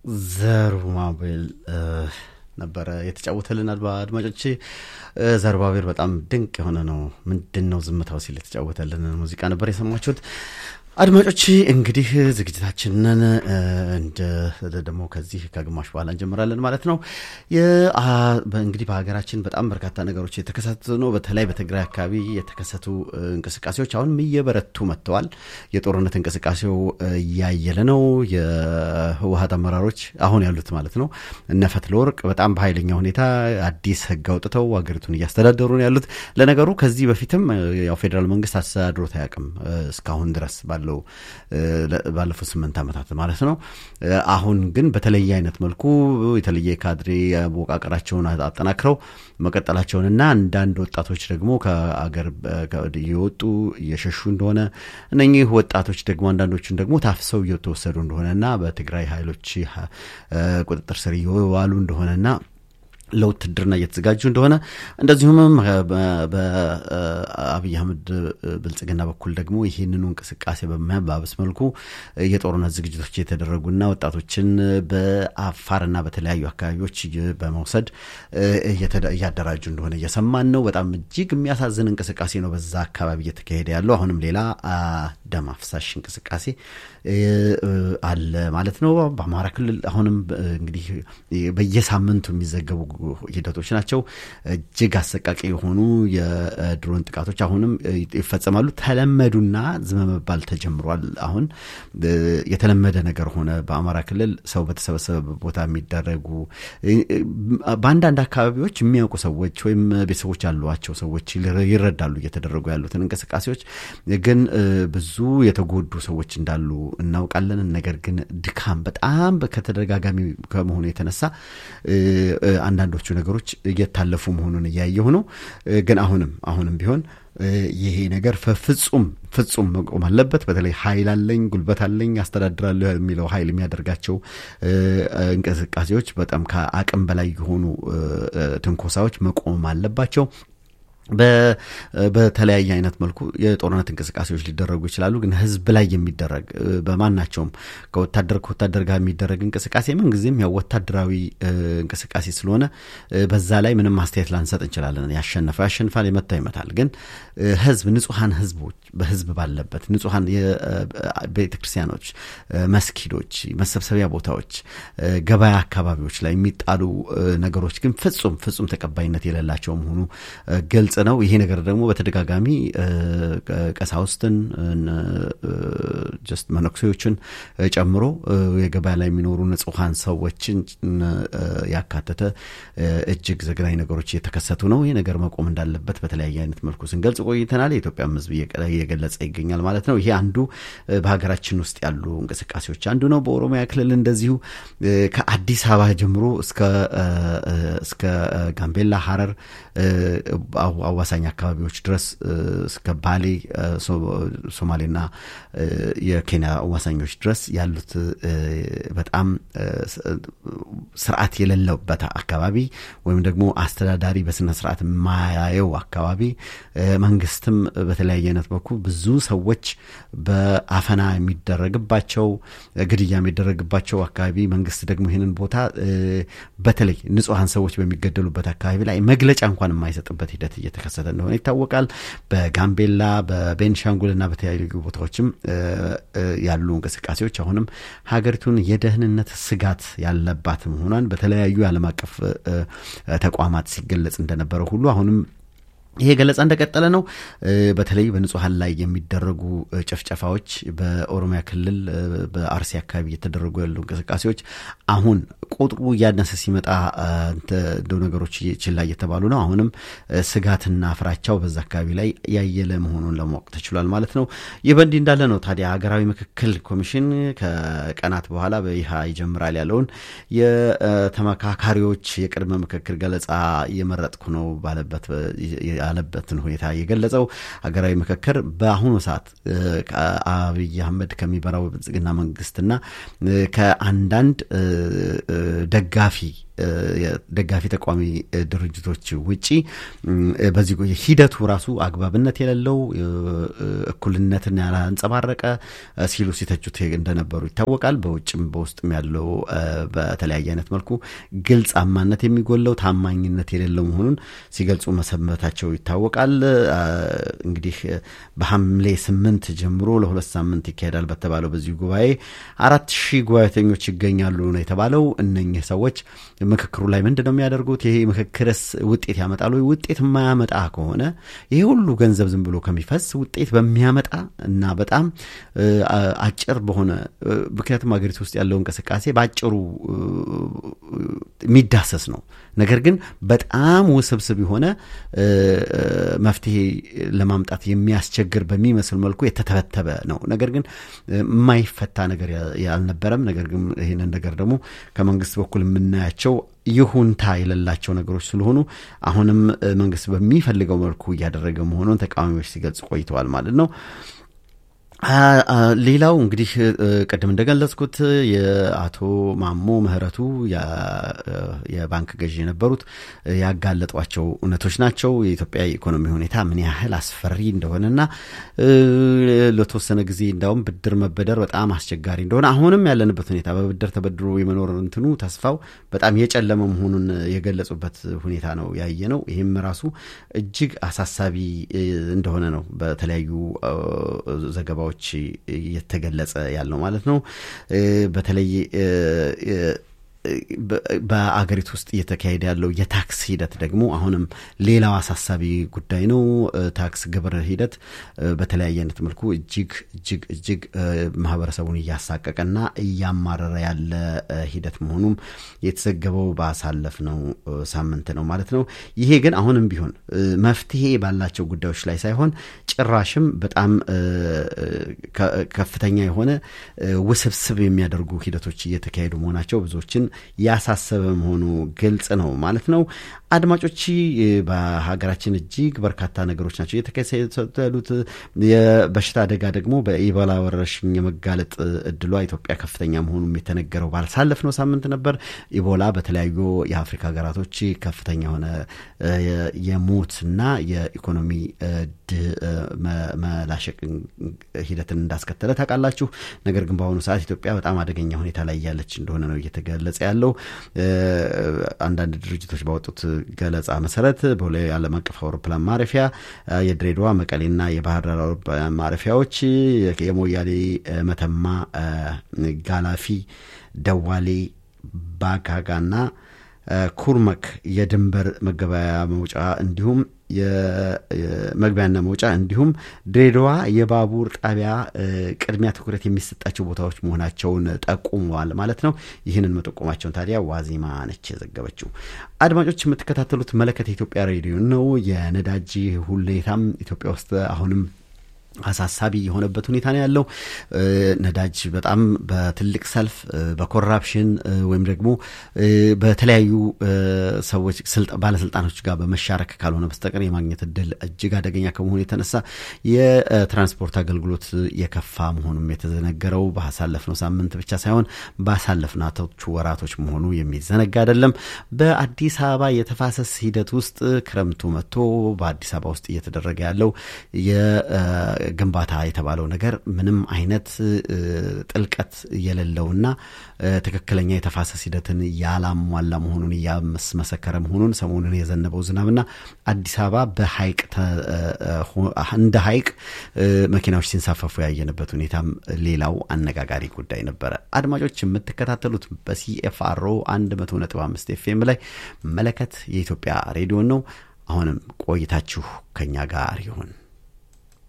ዘሩባቤል ነበረ የተጫወተልን። አድማጮች ዘሩባቤል በጣም ድንቅ የሆነ ነው። ምንድን ነው ዝምታው ሲል የተጫወተልን ሙዚቃ ነበር የሰማችሁት። አድማጮች እንግዲህ ዝግጅታችንን እንደ ደግሞ ከዚህ ከግማሽ በኋላ እንጀምራለን ማለት ነው። እንግዲህ በሀገራችን በጣም በርካታ ነገሮች የተከሰቱ ነው። በተለይ በትግራይ አካባቢ የተከሰቱ እንቅስቃሴዎች አሁንም እየበረቱ መጥተዋል። የጦርነት እንቅስቃሴው እያየለ ነው። የህወሀት አመራሮች አሁን ያሉት ማለት ነው እነ ፈትለወርቅ በጣም በኃይለኛ ሁኔታ አዲስ ህግ አውጥተው ሀገሪቱን እያስተዳደሩ ነው ያሉት። ለነገሩ ከዚህ በፊትም ያው ፌዴራል መንግስት አስተዳድሮት አያውቅም እስካሁን ድረስ ባለው ባለፉት ስምንት ዓመታት ማለት ነው። አሁን ግን በተለየ አይነት መልኩ የተለየ ካድሬ አወቃቀራቸውን አጠናክረው መቀጠላቸውንና አንዳንድ ወጣቶች ደግሞ ከአገር እየወጡ እየሸሹ እንደሆነ እነኚህ ወጣቶች ደግሞ አንዳንዶቹን ደግሞ ታፍሰው እየተወሰዱ እንደሆነና በትግራይ ኃይሎች ቁጥጥር ስር እየዋሉ እንደሆነና ለውትድርና እየተዘጋጁ እንደሆነ እንደዚሁም በአብይ አህመድ ብልጽግና በኩል ደግሞ ይህንኑ እንቅስቃሴ በሚያባብስ መልኩ የጦርነት ዝግጅቶች እየተደረጉና ወጣቶችን በአፋርና በተለያዩ አካባቢዎች በመውሰድ እያደራጁ እንደሆነ እየሰማን ነው። በጣም እጅግ የሚያሳዝን እንቅስቃሴ ነው በዛ አካባቢ እየተካሄደ ያለው። አሁንም ሌላ ደም አፍሳሽ እንቅስቃሴ አለ ማለት ነው። በአማራ ክልል አሁንም እንግዲህ በየሳምንቱ የሚዘገቡ ሂደቶች ናቸው። እጅግ አሰቃቂ የሆኑ የድሮን ጥቃቶች አሁንም ይፈጸማሉ። ተለመዱና ዝም መባል ተጀምሯል። አሁን የተለመደ ነገር ሆነ። በአማራ ክልል ሰው በተሰበሰበ ቦታ የሚደረጉ በአንዳንድ አካባቢዎች የሚያውቁ ሰዎች ወይም ቤተሰቦች ያሏቸው ሰዎች ይረዳሉ እየተደረጉ ያሉትን እንቅስቃሴዎች። ግን ብዙ የተጎዱ ሰዎች እንዳሉ እናውቃለን። ነገር ግን ድካም በጣም ከተደጋጋሚ ከመሆኑ የተነሳ አንዳንዶቹ ነገሮች እየታለፉ መሆኑን እያየሁ ነው። ግን አሁንም አሁንም ቢሆን ይሄ ነገር ፍጹም ፍጹም መቆም አለበት። በተለይ ኃይል አለኝ ጉልበት አለኝ አስተዳድራለሁ የሚለው ኃይል የሚያደርጋቸው እንቅስቃሴዎች በጣም ከአቅም በላይ የሆኑ ትንኮሳዎች መቆም አለባቸው። በተለያየ አይነት መልኩ የጦርነት እንቅስቃሴዎች ሊደረጉ ይችላሉ። ግን ህዝብ ላይ የሚደረግ በማናቸውም ከወታደር ከወታደር ጋር የሚደረግ እንቅስቃሴ ምንጊዜም ያው ወታደራዊ እንቅስቃሴ ስለሆነ በዛ ላይ ምንም አስተያየት ላንሰጥ እንችላለን። ያሸነፈው ያሸንፋል፣ የመታው ይመታል። ግን ህዝብ ንጹሐን ህዝቦች በህዝብ ባለበት ንጹሐን ቤተ ክርስቲያኖች፣ መስጊዶች፣ መሰብሰቢያ ቦታዎች፣ ገበያ አካባቢዎች ላይ የሚጣሉ ነገሮች ግን ፍጹም ፍጹም ተቀባይነት የሌላቸው መሆኑ ግልጽ ነው። ይሄ ነገር ደግሞ በተደጋጋሚ ቀሳውስትን ጀስት መነኩሴዎችን ጨምሮ የገበያ ላይ የሚኖሩ ንጹሐን ሰዎችን ያካተተ እጅግ ዘግናኝ ነገሮች እየተከሰቱ ነው። ይህ ነገር መቆም እንዳለበት በተለያየ አይነት መልኩ ስንገልጽ ቆይተናል። የኢትዮጵያም ህዝብ እየገለጸ ይገኛል ማለት ነው። ይሄ አንዱ በሀገራችን ውስጥ ያሉ እንቅስቃሴዎች አንዱ ነው። በኦሮሚያ ክልል እንደዚሁ ከአዲስ አበባ ጀምሮ እስከ ጋምቤላ፣ ሀረር አዋሳኝ አካባቢዎች ድረስ እስከ ባሌ ሶማሌና የኬንያ አዋሳኞች ድረስ ያሉት በጣም ስርዓት የሌለበት አካባቢ ወይም ደግሞ አስተዳዳሪ በስነ ስርዓት የማያየው አካባቢ መንግስትም በተለያየ አይነት በኩል ብዙ ሰዎች በአፈና የሚደረግባቸው ግድያ የሚደረግባቸው አካባቢ መንግስት ደግሞ ይህንን ቦታ በተለይ ንጹሐን ሰዎች በሚገደሉበት አካባቢ ላይ መግለጫ እንኳን የማይሰጥበት ሂደት እየተከሰተ እንደሆነ ይታወቃል። በጋምቤላ በቤንሻንጉልና በተለያዩ ቦታዎችም ያሉ እንቅስቃሴዎች አሁንም ሀገሪቱን የደህንነት ስጋት ያለባት መሆኗን በተለያዩ የዓለም አቀፍ ተቋማት ሲገለጽ እንደነበረ ሁሉ አሁንም ይሄ ገለጻ እንደቀጠለ ነው። በተለይ በንጹሐን ላይ የሚደረጉ ጭፍጨፋዎች በኦሮሚያ ክልል በአርሲ አካባቢ እየተደረጉ ያሉ እንቅስቃሴዎች አሁን ቁጥሩ እያነሰ ሲመጣ እንደው ነገሮች ችላ እየተባሉ ነው። አሁንም ስጋትና ፍራቻው በዛ አካባቢ ላይ ያየለ መሆኑን ለማወቅ ተችሏል ማለት ነው። ይህ በእንዲህ እንዳለ ነው ታዲያ ሀገራዊ ምክክል ኮሚሽን ከቀናት በኋላ በይሃ ይጀምራል ያለውን የተመካካሪዎች የቅድመ ምክክር ገለጻ እየመረጥኩ ነው ባለበት ያለበትን ሁኔታ የገለጸው ሀገራዊ ምክክር በአሁኑ ሰዓት ከአብይ አህመድ ከሚመራው ብልጽግና መንግስትና ከአንዳንድ ደጋፊ ደጋፊ ተቃዋሚ ድርጅቶች ውጪ በዚህ ሂደቱ ራሱ አግባብነት የሌለው እኩልነትን ያላንጸባረቀ ሲሉ ሲተቹት እንደነበሩ ይታወቃል። በውጭም በውስጥም ያለው በተለያየ አይነት መልኩ ግልጽ አማነት የሚጎለው ታማኝነት የሌለው መሆኑን ሲገልጹ መሰንበታቸው ይታወቃል። እንግዲህ በሐምሌ ስምንት ጀምሮ ለሁለት ሳምንት ይካሄዳል በተባለው በዚህ ጉባኤ አራት ሺህ ጉባኤተኞች ይገኛሉ ነው የተባለው። እነኚህ ሰዎች ምክክሩ ላይ ምንድን ነው የሚያደርጉት? ይሄ ምክክርስ ውጤት ያመጣሉ? ውጤት የማያመጣ ከሆነ ይሄ ሁሉ ገንዘብ ዝም ብሎ ከሚፈስ ውጤት በሚያመጣ እና በጣም አጭር በሆነ ምክንያቱም ሀገሪቱ ውስጥ ያለው እንቅስቃሴ በአጭሩ የሚዳሰስ ነው። ነገር ግን በጣም ውስብስብ የሆነ መፍትሄ ለማምጣት የሚያስቸግር በሚመስል መልኩ የተተበተበ ነው። ነገር ግን የማይፈታ ነገር ያልነበረም። ነገር ግን ይህንን ነገር ደግሞ ከመንግስት በኩል የምናያቸው ይሁንታ የሌላቸው ነገሮች ስለሆኑ አሁንም መንግስት በሚፈልገው መልኩ እያደረገ መሆኑን ተቃዋሚዎች ሲገልጹ ቆይተዋል ማለት ነው። ሌላው እንግዲህ ቅድም እንደገለጽኩት የአቶ ማሞ ምህረቱ የባንክ ገዢ የነበሩት ያጋለጧቸው እውነቶች ናቸው። የኢትዮጵያ የኢኮኖሚ ሁኔታ ምን ያህል አስፈሪ እንደሆነና ለተወሰነ ጊዜ እንዳውም ብድር መበደር በጣም አስቸጋሪ እንደሆነ አሁንም ያለንበት ሁኔታ በብድር ተበድሮ የመኖር እንትኑ ተስፋው በጣም የጨለመ መሆኑን የገለጹበት ሁኔታ ነው ያየ ነው። ይህም ራሱ እጅግ አሳሳቢ እንደሆነ ነው በተለያዩ ዘገባዎች ሰዎች እየተገለጸ ያለው ማለት ነው። በተለይ በአገሪቱ ውስጥ እየተካሄደ ያለው የታክስ ሂደት ደግሞ አሁንም ሌላው አሳሳቢ ጉዳይ ነው። ታክስ ግብር ሂደት በተለያየ አይነት መልኩ እጅግ እጅግ እጅግ ማህበረሰቡን እያሳቀቀና እያማረረ ያለ ሂደት መሆኑም የተዘገበው ባሳለፍነው ሳምንት ነው ማለት ነው። ይሄ ግን አሁንም ቢሆን መፍትሄ ባላቸው ጉዳዮች ላይ ሳይሆን ጭራሽም በጣም ከፍተኛ የሆነ ውስብስብ የሚያደርጉ ሂደቶች እየተካሄዱ መሆናቸው ብዙዎችን ያሳሰበ መሆኑ ግልጽ ነው ማለት ነው። አድማጮች በሀገራችን እጅግ በርካታ ነገሮች ናቸው እየተከሰቱ ያሉት። የበሽታ አደጋ ደግሞ በኢቦላ ወረርሽኝ የመጋለጥ እድሏ ኢትዮጵያ ከፍተኛ መሆኑም የተነገረው ባሳለፍነው ሳምንት ነበር። ኢቦላ በተለያዩ የአፍሪካ ሀገራቶች ከፍተኛ የሆነ የሞትና የኢኮኖሚ መላሸቅ ሂደትን እንዳስከተለ ታውቃላችሁ። ነገር ግን በአሁኑ ሰዓት ኢትዮጵያ በጣም አደገኛ ሁኔታ ላይ ያለች እንደሆነ ነው እየተገለጸ ያለው። አንዳንድ ድርጅቶች ባወጡት ገለጻ መሰረት ቦሌ ዓለም አቀፍ አውሮፕላን ማረፊያ፣ የድሬዳዋ መቀሌና የባህር ዳር አውሮፕላን ማረፊያዎች፣ የሞያሌ መተማ፣ ጋላፊ፣ ደዋሌ፣ ባጋጋና ኩርመክ የድንበር መገበያያ መውጫ እንዲሁም የመግቢያና መውጫ እንዲሁም ድሬዳዋ የባቡር ጣቢያ ቅድሚያ ትኩረት የሚሰጣቸው ቦታዎች መሆናቸውን ጠቁመዋል ማለት ነው። ይህንን መጠቆማቸውን ታዲያ ዋዜማ ነች የዘገበችው። አድማጮች የምትከታተሉት መለከት የኢትዮጵያ ሬዲዮ ነው። የነዳጅ ሁኔታም ኢትዮጵያ ውስጥ አሁንም አሳሳቢ የሆነበት ሁኔታ ነው ያለው። ነዳጅ በጣም በትልቅ ሰልፍ በኮራፕሽን ወይም ደግሞ በተለያዩ ሰዎች ባለስልጣኖች ጋር በመሻረክ ካልሆነ በስተቀር የማግኘት እድል እጅግ አደገኛ ከመሆኑ የተነሳ የትራንስፖርት አገልግሎት የከፋ መሆኑም የተዘነገረው ባሳለፍነው ሳምንት ብቻ ሳይሆን ባሳለፍናቶቹ ወራቶች መሆኑ የሚዘነጋ አይደለም። በአዲስ አበባ የተፋሰስ ሂደት ውስጥ ክረምቱ መጥቶ በአዲስ አበባ ውስጥ እየተደረገ ያለው ግንባታ የተባለው ነገር ምንም አይነት ጥልቀት የሌለውና ትክክለኛ የተፋሰስ ሂደትን ያላሟላ መሆኑን እያስመሰከረ መሆኑን ሰሞኑን የዘነበው ዝናብና አዲስ አበባ በሐይቅ እንደ ሐይቅ መኪናዎች ሲንሳፈፉ ያየንበት ሁኔታም ሌላው አነጋጋሪ ጉዳይ ነበረ። አድማጮች የምትከታተሉት በሲኤፍአርኦ 100.5 ኤፍኤም ላይ መለከት የኢትዮጵያ ሬዲዮን ነው። አሁንም ቆይታችሁ ከኛ ጋር ይሁን።